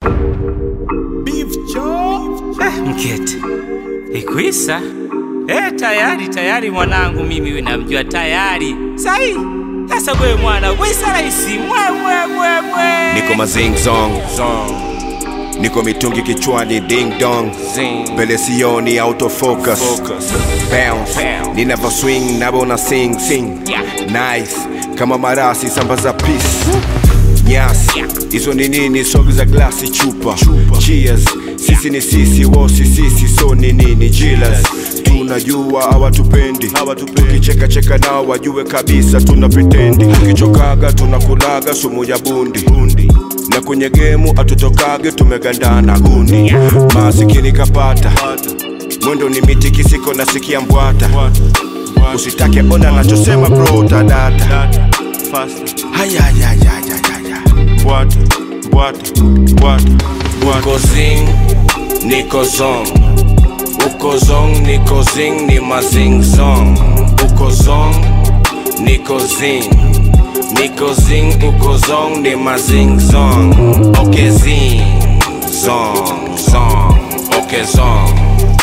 Mkete ikwisa eh, tayari tayari mwanangu, mimi namjua tayari sahi. Sasa wewe mwana wisa rahisi mwewewewe, niko mazing zong niko mitungi kichwani ding dong mbele sioni autofocus bounce ninavyo swing nabona sing sing nice kama marasi samba za peace nyasi hizo ni nini sogi za glasi chupa cheers sisi ni sisi wosi sisi so ni nini jilas tunajua hawatupendi tukicheka cheka nao wajue kabisa tuna vitendi tukichokaga tunakulaga sumu ya bundi na kwenye gemu hatutokage tumegandana gundi masikini kapata mwendo ni miti kisiko nasikia mbwata usitake ona nachosema bro utadata hayayayayayaya Bwata, bwata, bwata, bwata. uko zing niko zong uko zong niko zing ni mazing zong uko zong niko zing niko zing uko zong ni mazing zong okay zing zong zong okay zong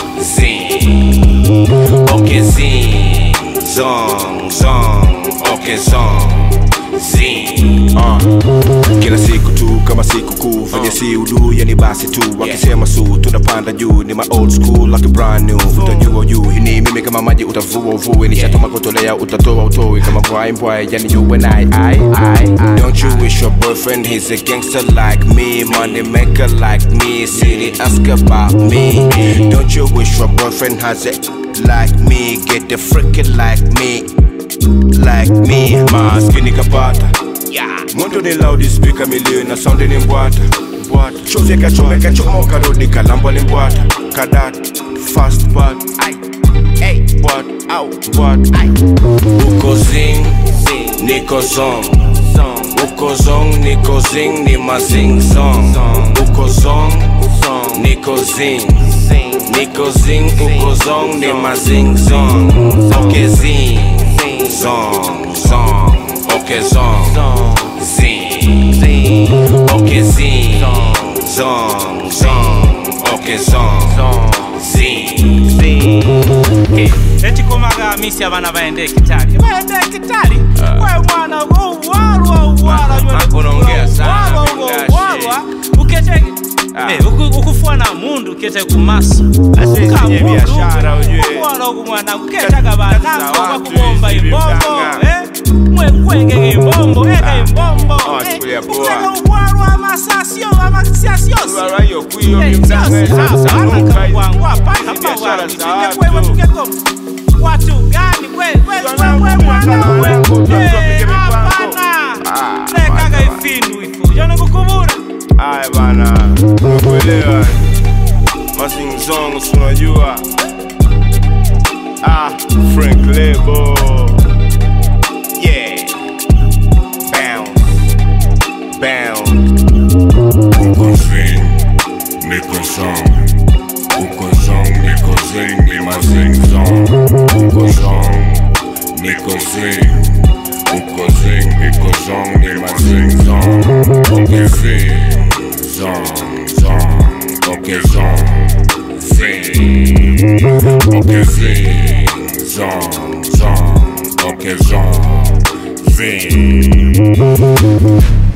zing okay zing zong zong okay zong zing uh. kila siku tu kama siku kuu venye si udu yani basi tu wakisema su tunapanda juu ni ma old school like a brand new utajua juu hii ni mimi kama maji utavua uvue nishatoma kutolea utatoa utoe kama mbwai mbwai yani you and I, I, I, I don't you wish your boyfriend he's a gangster like me money maker like me city ask about me don't you wish your boyfriend has it like me get the freaking like me like me maskini kapata mwendo ni loud speaker milioni na sound ni mbwata chozi kachomeka chomoka rodi kalambwa ni mbwata kadat fast but Bwata, au, bwata. uko zing niko zong uko zong niko zing ni mazing zong uko zong niko zing niko zing uko zong ni mazing zong okay zing zong zong okay zong zing okay zing zong zong okay zong zing eti komaga misi abana baende kitali baende kitali wewe mwana uwarwa uwarwa Mako unaongea sana, uwarwa Bilashi. uwarwa ukete Eh, uku- ukufua na mundu ukete kumaso kwenye biashara, ujue. umwana ugu mwana uketaga banango za watu bakubomba hizi, imbombo vimtanga. eh, mwe kwengege imbombo ega imbombo Ah, wachukulia poa. ukitaka uwarwa amasasio amasasios Barua hiyo kuyo mtanga biashara za watu. watu gani Ah, lekaga ifindu ifu jonokukubura Aya bana, umekuelewa. Mazing Zong, si unajua. Ah, Frank Lebo. Yeah. Bounce. Bounce. Uko zing, niko zong. Uko zong, niko zing, ni ma zing zong. Uko zong, niko zing. Uko zing, niko zong, ni ma zing zong. Okay zing, zong, zong. Okay zong, zing. Okay zing, zong, zong. Okay zong, zing.